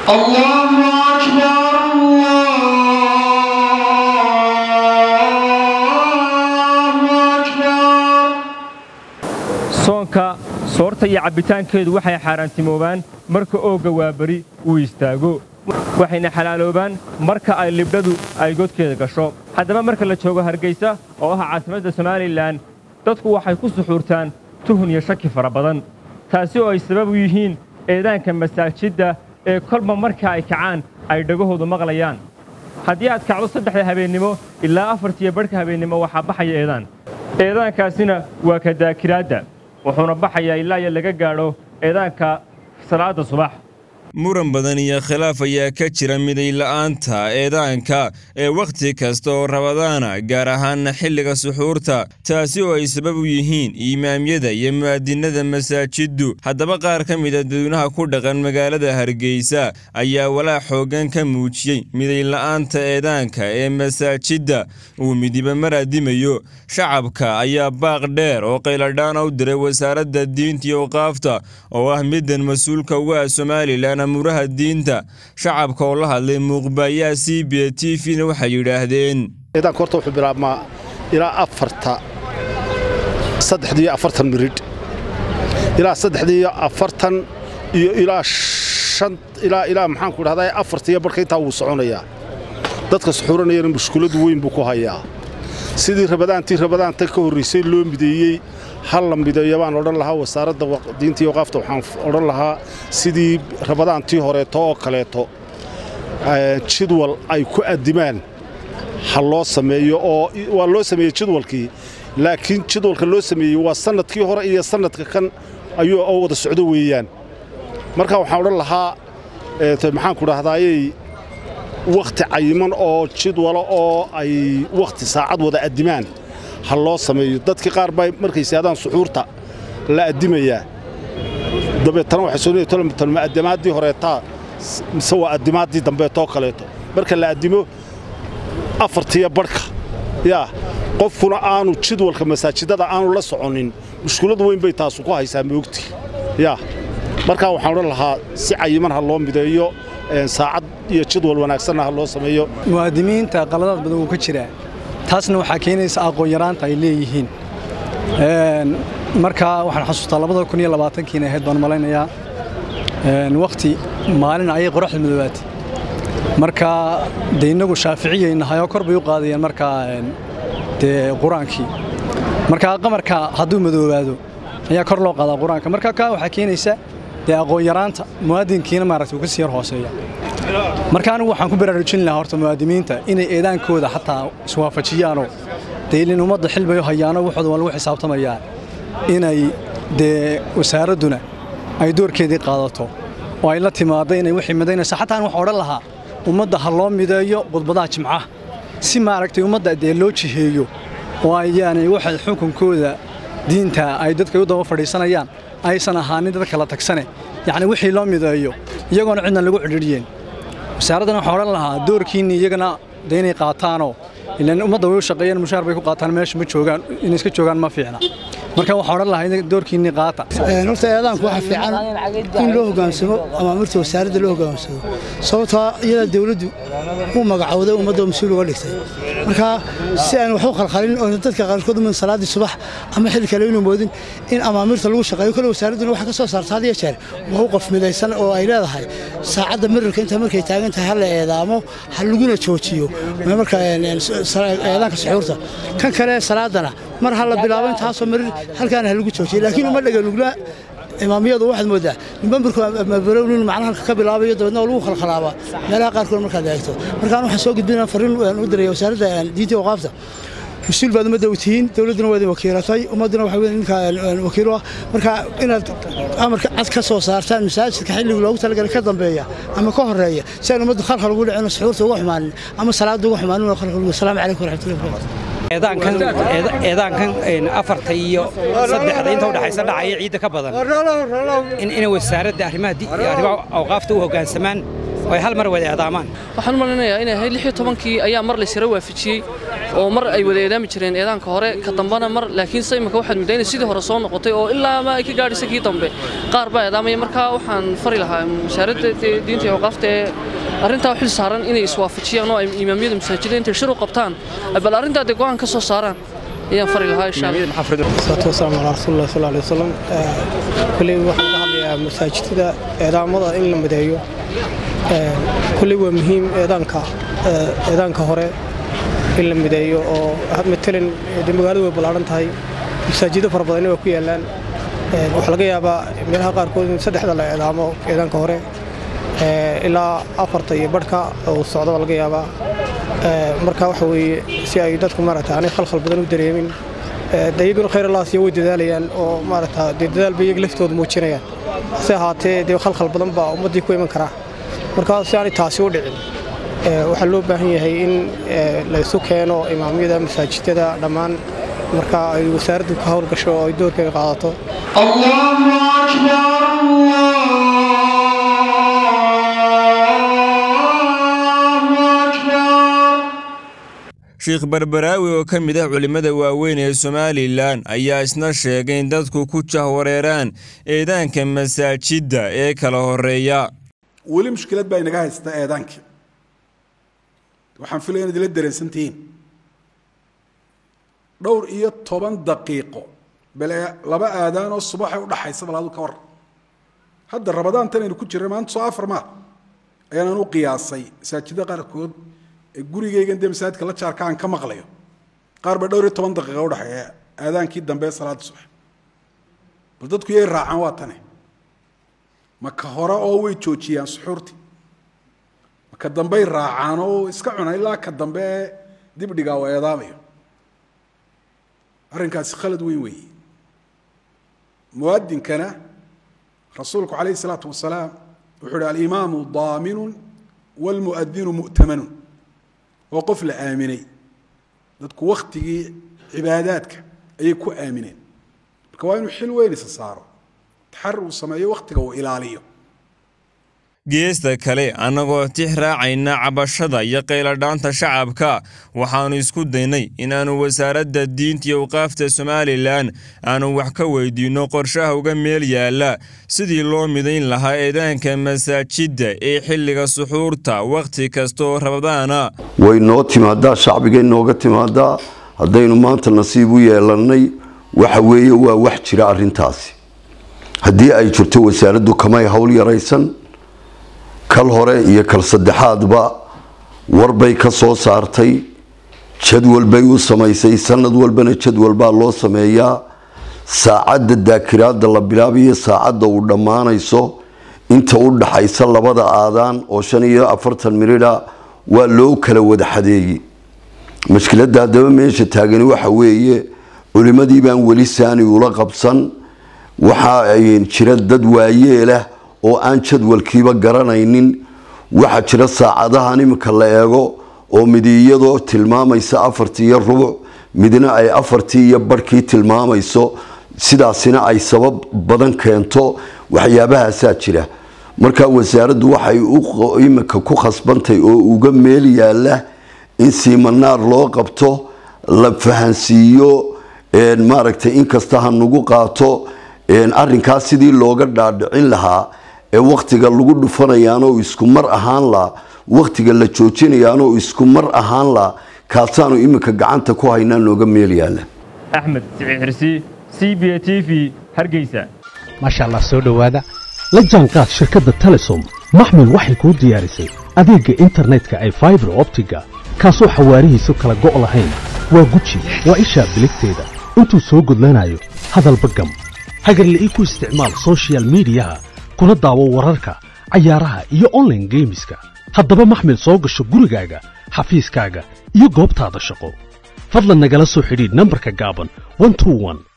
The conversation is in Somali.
الله أكبر الله أكبر soonka soorta iyo cabbitaankeedu waxay xaaraantimoobaan marka oogga waaberi uu istaago waxayna xalaaloobaan marka ay libdhadu ay godkeeda gasho haddaba marka la joogo hargaysa oo ah caasimadda somalilan dadku waxay ku suxuurtaan tuhun iyo shaki fara badan taasi oo ay sabab u yihiin eedaanka masaajidda ee kolba marka ay kacaan ay dhagahoodu maqlayaan haddii aad kacdo saddexda habeennimo ilaa afartiyo badhka habeennimo waxaa baxaya eedaan eedaankaasina waa ka daakiraadda wuxuuna baxayaa ilaa iyo laga gaadho eedaanka salaadda subax muran badan iyo khilaaf ayaa ka jira midayla'aanta eedaanka ee wakhti kasta oo rabadaana gaar ahaana xilliga suxuurta taasi oo ay sabab u yihiin imaamyada iyo mu'adinnada masaajiddu haddaba qaar ka mida dadweynaha ku dhaqan magaalada hargeysa ayaa walaac xooggan ka muujiyey midayla'aanta eedaanka ee masaajidda uu midiba maraadimayo shacabka ayaa baaq dheer oo qayladhaana u diray wasaaradda diinta iyo awqaafta oo ah middan mas-uulka uga ah somalilan amuuraha diinta shacabka oo la hadlay muuqbaayaha c b t v-na waxay yidhaahdeen eedaanka horta wuxuu bilaabmaa ilaa afarta saddexdiiyo afartan miridh ilaa saddexdiiyo afartan iyo ilaa shan ilaa ilaa maxaanku dhahdaa afartiyo barhka intaa wuu soconayaa dadka suxuuranayana mushkuladu weyn buu ku hayaa sidii rabadaantii rabadaanta ka horraysay loo mideeyey hal la mideeyo baan odhan lahaa wasaaradda diinta iyo waqaafta waxaan odhan lahaa sidii rabadaantii horeeto oo kaleeto jidwal ay ku addimaan ha loo sameeyo oo waa loo sameeyey jidwalkii laakiin jidwalka loo sameeyey waa sannadkii hore iyo sannadka kan ayuu oo wada socdo weeyaan marka waxaan odhan lahaa maxaanku dhahdaayey wakhti cayiman oo jidwalo oo ay wakhti saacad wada addimaan ha loo sameeyo dadkii qaar baa markay saadaan suxuurta la addimayaa dabeetana waxay soo tolmatan ma addimaaddii horeetaa mise waa addimaaddii dambeetoo kaleeto marka la addimo afartiya barhka yaa qofkuna aanu jidwalka masaajidada aanu la soconin mushkulad weyn bay taasu ku haysaa moogti yaa markaa waxaan odhan lahaa si cayiman ha loo mideeyo saacad iyo jidwal wanaagsanna ha loo sameeyo muwaadimiinta qaladaad badan wuu ka jiraa taasna waxaa keenaysa aqoon yaraanta ay leeyihiin markaa waxaan xasuustaa labada kun iyo labaatankiina ahayd baan malaynayaa wakhti maalin ayay qoraxda madoobaatay marka dee innagu shaaficiyaynahay oo kor bay u qaadayeen markaa dee qur-aankii marka qamarka hadduu madoobaado ayaa kor loo qaadaa qur-aanka marka kaa waxaa keenaysa dee aqoon yaraanta muwaadinkiina maaragtay uu ka sii yar hooseeya marka anigu waxaan ku baraarujin lahaa horta muwaadimiinta inay eedaankooda xataa iswaafajiyaanoo dee ilin ummadda xilbayo hayaano waxooda waa lagu xisaabtamayaa inay dee wasaaradduna ay doorkeedii qaadato oo ay la timaaddo inay wixii midaynaysa xataa an waxaan odhan lahaa ummadda ha loo mideeyo khudbadaha jimcaha si maaragtay ummadda dee loo jiheeyo oo ayaanay waxay xukunkooda diinta ay dadka u daba fadhiisanayaan aysan ahaanin dad kala tagsane yacni wixii loo mideeyo iyagoona cidna lagu cidhiidhiyeen wasaaraddan waxaan odhan lahaa doorkiinni iyagana dee inay qaataanoo ilaan ummadda way u shaqeeyaan mushaar bay ku qaataan meesha ma joogaan inay iska joogaan ma fiicna marka waxaan odhan lahaa in doorkiinni qaata horta eedaanku waxaa fiican in loo hoggaansamo amaamirta wasaaradda loo hoggaansamo sababtoo iyada dawladdu uu magacowday ummadda mas-uul uga dhigtay marka si aan wax u khalkhalin oo dadka qaarkood umin salaaddii subax ama xilli kale inuu moodin in amaamirta lagu shaqeeyo kole wasaaradduna waxaa ka soo saarta had iyo jeer waa u qof midaysan oo ay leedahay saacadda mirirka inta markay taagan tahay ha la eedaamo ha laguna joojiyo marka eedaanka suxuurta kan kale salaadana mar ha la bilaabo intaasoo marir halkaana ha lagu joojiyo laakiin uma dhaganugla imaamiyadu waxaad moodaa nimbamirkumabarownin macnaha halka ka bilaabayo dabeedna oo lagu khalkhalaabaa meelaha qaarkood markaad eegto markaan waxaan soo gudbinaa farriin u diraya wasaaradda diinta waqaafta mas-uul baad ummadda u tihiin dowladduna waa idin wakiilatay ummadduna waxa weeye ninka wakiil u ah marka inaad amarka cad ka soo saartaan masaajidka xilliga loogu talagalay ka dambeeya ama ka horeeya si aan ummaddu khalkhal ugu dhicin suxuurta uga xumaanin ama salaadda uga xumaanin oo khalkhal ugu salaamu calaykum waraxmatullahi wabarakatu eedaankan eedaankan afarta iyo saddexda inta udhaxaysa dhacaya ciidda ka badan in inay wasaaradda arrimaha arrimaha awqaafta u hoggaansamaan oo ay hal mar wada eedaamaan waxaan u malinayaa inay ahayd lix iyo tobankii ayaa mar laysira waafajiyey oo mar ay wada eedaami jireen eedaanka hore ka dambana mar laakiinse imika waxaad muddaa inay sidii hore soo noqotay oo ilaa ma ay ka gaadhaysa kii dambe qaar baa eedaamaya markaa waxaan fari lahaa wasaaradda diinta iyo awqaafta ee arrintaa u xil saaran inay iswaafajiyaan oo ay imaamyada masaajidda intay shir u qabtaan bal arrintaa dee go'aan ka soo saaraan ayaan fari lahaa insha salaatu wasalaamu calaa rasuulillahi sal alay wasalam kulley waxaan ka hadlayaa masaajidada eedaamada in la mideeyo kulley waa muhiim eedaanka eedaanka hore in la mideeyo oo matalan dee magaaladu way ballaaran tahay masaajido fara badanna waa ku yaallaan waxaa laga yaabaa meelaha qaarkood in saddexda la eedaamo eedaanka hore ilaa afarta iyo badhka uu socdo baa laga yaabaa marka waxa weeye si ay dadku maaragta aanay khalkhal badan u dareemin de iyaguna khayr allah siya way dadaalayaan oo maaragta dee dadaal bay iyaga laftooda muujinayaan hase ahaatee dee khalkhal badan baa ummaddii ku iman karaa marka si aanay taasi u dhicin waxaa loo baahan yahay in la isu keeno imaamyada masaajidada dhammaan marka ay wasaaraddu ka howlgasho oo ay doorkeeda qaadato sheekh barbaraawi oo ka mid ah culimmada waaweyn ee somalilan ayaa isna sheegay in dadku ku jahwareeraan eedaanka masaajidda ee kala horeeya weli mushkilad baa inaga haysta eedaankii waxaan filaya inaad ila dareensan tihiin dhowr iyo toban daqiiqo bale laba aadaan oo subaxay udhaxaysa bal adu ka war hadda rabadaantan aynu ku jirna maanta soo afar maa ayaanaan u qiyaasay masaajidda qaarkood ee gurigaygan dee masaajidka la jaarka aan ka maqlayo qaar ba dhowr iyo toban daqiiqa udhaxeeya aadaankii dambe salaada subax bal dadku yay raacaan waa tane ma ka hore oo way joojiyaan suxuurtii ma ka dambey raacaan oo iska cuna ilaa ka dambe ee dibdhigaa oo eedaamayo arrinkaasi khalad weyn weeye muadinkana rasuulku calayhi salaatu wasalaam wuxuu uhi alimaamu daaminun waalmuadinu mu'tamanun waa qof la aaminay dadku waktigii cibaadaadka ayay ku aamineen marka waa inuu xil weyn isa saaro taxari uu sameeyo wakhtiga uu ilaaliyo geesta kale annagoo tix raacayna cabashada iyo qayladhaanta shacabka waxaannu isku daynay inaannu wasaaradda diinta iyo awqaafta somalilan aanu wax ka weydiinno qorshaha uga meel yaalla sidii loo midayn lahaa eedaanka masaajidda ee xilliga suxuurta wakhti kasta oo rabadaana way noo timaadaa shacbigay nooga timaadaa haddaynu maanta nasiib u yeelannay waxa weeye waa wax jira arrintaasi haddii ay jirto wasaaraddu kamay howl yaraysan kal hore iyo kal saddexaadba warbay ka soo saartay jadwal bay u samaysay sanad walbana jadwal baa loo sameeyaa saacadda daakiraadda la bilaabayo saacadda uu dhammaanayso inta u dhaxaysa labada aadaan oo shan iyo afartan miridha waa loo kala wada xadeeyey mashkiladda haddaba meesha taagani waxa weeye culimmadii baan weli saani ula qabsan waxaa jira dad waayeelah oo aan jadwalkiiba garanaynin waxaa jira saacadahan iminka la eego oo midi iyadoo tilmaamaysa afartii iyo rubuc midna ay afartii iyo barhkii tilmaamayso sidaasina ay sabab badan keento waxyaabahaasaa jira marka wasaaraddu waxay iminka ku khasbantay oo uga meel yaala in siimanaar loo qabto la fahansiiyo maaragtay inkasta ha nagu qaato arinkaas sidii looga dhaadhicin lahaa ee wakhtiga lagu dhufanayaanoo isku mar ahaan la wakhtiga la joojinayaanoo isku mar ahaan la kaasaanu iminka gacanta ku haynaa nooga meel yaala axmed siciid xirsi c b t v hargeysa maasha allah soo dhowaada la jaanqaad shirkadda telesom maxmil waxay kuu diyaarisay adeegga internetka ay faibar optiga kaasoo xawaarihiisu kala go' lahayn waa guji waa ishaa biligteeda intuu soo gudlanayo hadalba gam hagarle ii ku isticmaal sochial midiyaha kuna daawo wararka cayaaraha iyo onlaine geemiska haddaba maxmil soo gasho gurigaaga xafiiskaaga iyo goobtaada shaqo fadlan nagala soo xidhiidh nambarka gaaban